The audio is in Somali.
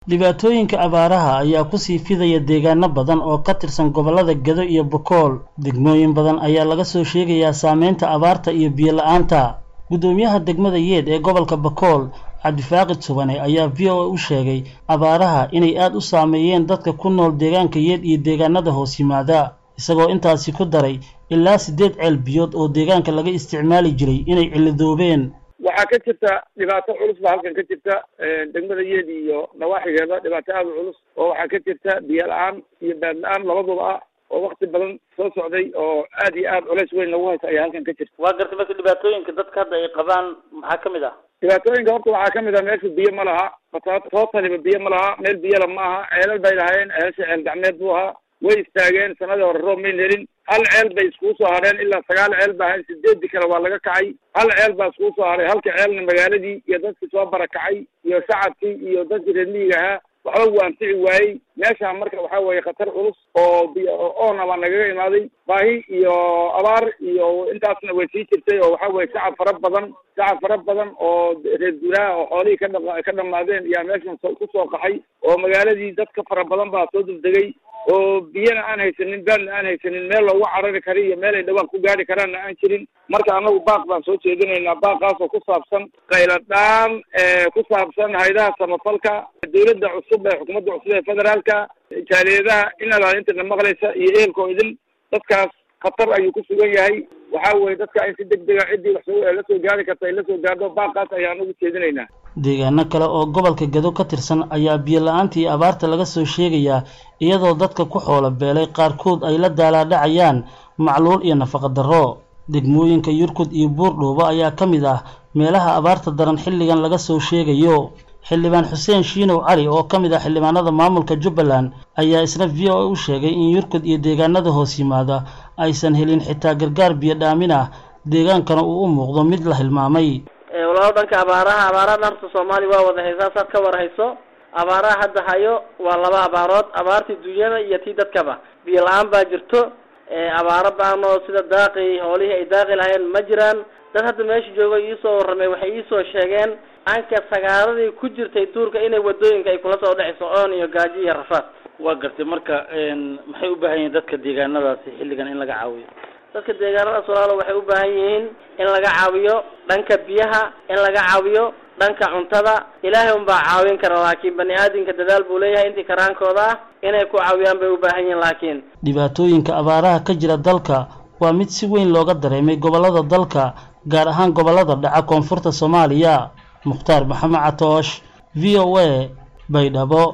dhibaatooyinka abaaraha ayaa kusii fidaya deegaano badan oo ka tirsan gobollada gedo iyo bokool degmooyin badan ayaa laga soo sheegayaa saameynta abaarta iyo biyo la-aanta guddoomiyaha degmada yeed ee gobolka bakool cabdifaaqid subane ayaa v o a u sheegay abaaraha inay aada u saameeyeen dadka ku nool deegaanka yeed iyo deegaanada hoos yimaada isagoo intaasi ku daray ilaa siddeed ceel biyood oo deegaanka laga isticmaali jiray inay cilidoobeen waxaa ka jirta dhibaato culus baa halkan ka jirta degmada yeed iyo nawaaxigeeda dhibaato aada u culus oo waxaa ka jirta biyo la-aan iyo baad la-aan labaduba ah oo wakti badan soo socday oo aad iyo aad culays weyn lagu haysa ayaa halkan ka jirta waa gartay marka dhibaatooyinka dadka hadda ay qabaan maxaa ka mid ah dhibaatooyinka horta waxaa kamid ah meesha biyo ma laha tootaliba biyo ma laha meel biyala ma aha ceelal bay lahaayeen ceelasha ceel gacmeed buu ahaa way istaageen sanadii hore roob mayn helin hal ceel bay iskugu soo hadheen ilaa sagaal ceel ba ahayn sideedii kale waa laga kacay hal ceel baa iskugu soo hadhay halka ceelna magaaladii iyo dadkii soo barakacay iyo shacabkii iyo dadkii reer miyiga ahaa waxba wuu anfici waayey meesha marka waxaa weeye khatar culus oo oona baa nagaga imaaday baahi iyo abaar iyo intaasna way sii jirtay oo waxaa weye shacab fara badan shacab fara badan oo reer guuraha oo xoolihii ka dha ka dhamaadeen yaa meeshan kusoo qaxay oo magaaladii dadka fara badan baa soo degdegay oo biyana aan haysanin baadna aan haysanin meel loogu carari kara iyo meel ay dhawaan ku gaari karaanna aan jirin marka anagu baaq baan soo jeedinaynaa baaqaas oo ku saabsan qayladhaan ku saabsan haydaha samafalka dawladda cusub ee xukuumadda cusub ee federaalka jaaliyadaha in alaalintana maqlaysa iyo ehelka oo idin dadkaas khatar ayuu ku sugan yahay waxaa weye dadka in si deg dega ciddii wax la soo gaari karta ay la soo gaardo baaqaas ayaan ugu jeedinaynaa deegaano kale oo gobolka gedo ka tirsan ayaa biyo la-aanta iyo abaarta laga soo sheegayaa iyadoo dadka ku xoolo beelay qaarkood ay la daalaadhacayaan macluul iyo nafaqa darro degmooyinka yurkud iyo buurdhuubo ayaa ka mid ah meelaha abaarta daran xilligan laga soo sheegayo xildhibaan xuseen shiinow cali oo ka mid ah xildhibaanada maamulka jubbaland ayaa isna v o a u sheegay in yurkud iyo deegaanada hoos yimaada aysan helin xitaa gargaar biyo dhaamin ah deegaankana uu u muuqdo mid la hilmaamay walaalo dhanka abaaraha abaaraha horta soomaaliya waa wada haysaa saad ka war hayso abaaraha hadda hayo waa laba abaarood abaartii dunyada iyo tii dadkaba biyo la-aan baa jirto abaaro baanoo sida daaqi hoolihii ay daaqi lahayeen ma jiraan dad hadda meesha jooga iisoo warramay waxay iisoo sheegeen anka sagaaradii ku jirtay tuurka inay wadooyinka ay kula soo dhexayso oon iyo gaajo iyo rafaad waa gartay marka maxay u baahan yihiin dadka deegaanadaasi xilligan in laga caawiyo dadka deegaanadaas walaalo waxay u baahan yihiin in laga caawiyo dhanka biyaha in laga caawiyo dhanka cuntada ilaahay unbaa caawin kara laakiin bani aadamka dadaal buu leeyahay intii karaankooda ah inay ku caawiyaan bay u baahan yihiin laakiin dhibaatooyinka abaaraha ka jira dalka waa mid si weyn looga dareemay gobollada dalka gaar ahaan gobollada dhaca koonfurta soomaaliya mukhtaar maxamed catoosh v o a baydhabo